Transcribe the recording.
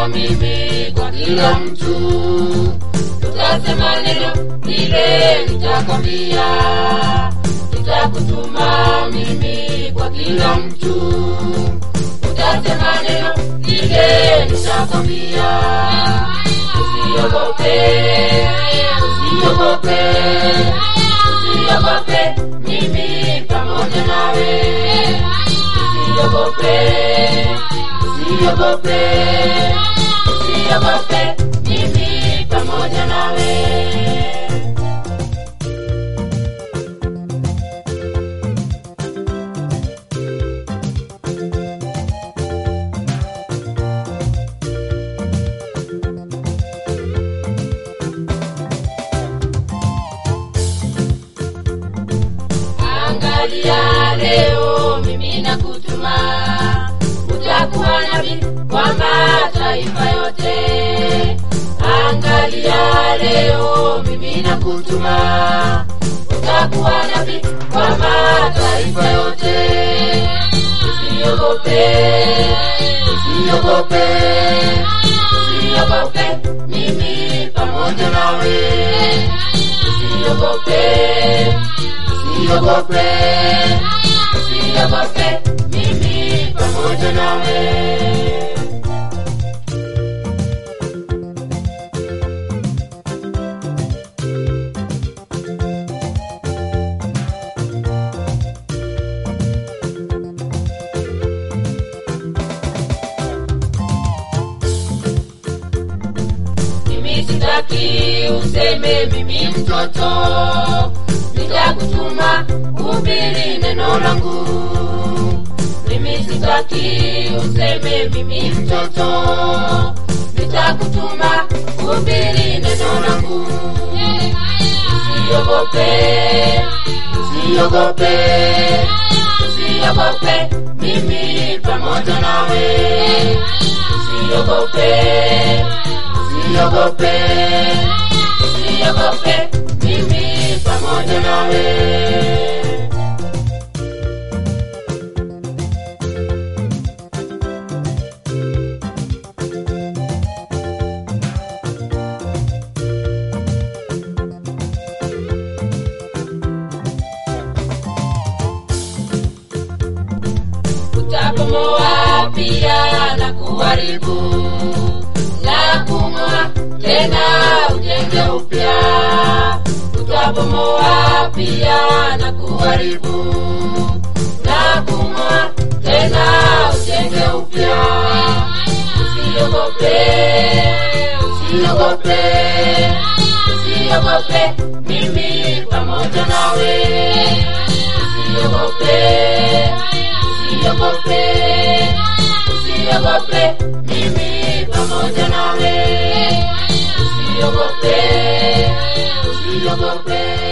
mimi kwa kila mtu tutasema neno lile nitakwambia nitakutuma mimi kwa kila mtu utasema neno lile nitakwambia usiogope usiogope usiogope mimi pamoja nawe usiogope usiogope usiogope mimi pamoja nawe angalia leo mimi nakutuma utakuwa nabii kwa mataifa yote angalia leo mimi nakutuma utakuwa nabii kwa mataifa yote usiogope usiogope usiogope mimi pamoja nawe usiogope usiogope usiogope mimi pamoja nawe mimi sitaki useme mimi mtoto nitakutuma hubiri neno langu mimi sitaki useme mimi mtoto nitakutuma hubiri neno langu usiogope usiogope usiogope mimi pamoja nawe usiogope usiogope usiogope mimi pamoja nawe utabomoa pia na kuharibu na kung'oa tena ujenge upya utabomoa pia na kuharibu na kung'oa tena ujenge upya usiogope usiogope usiogope mimi pamoja nawe usiogope usiogope usiogope mimi pamoja nawe usiogope usiogope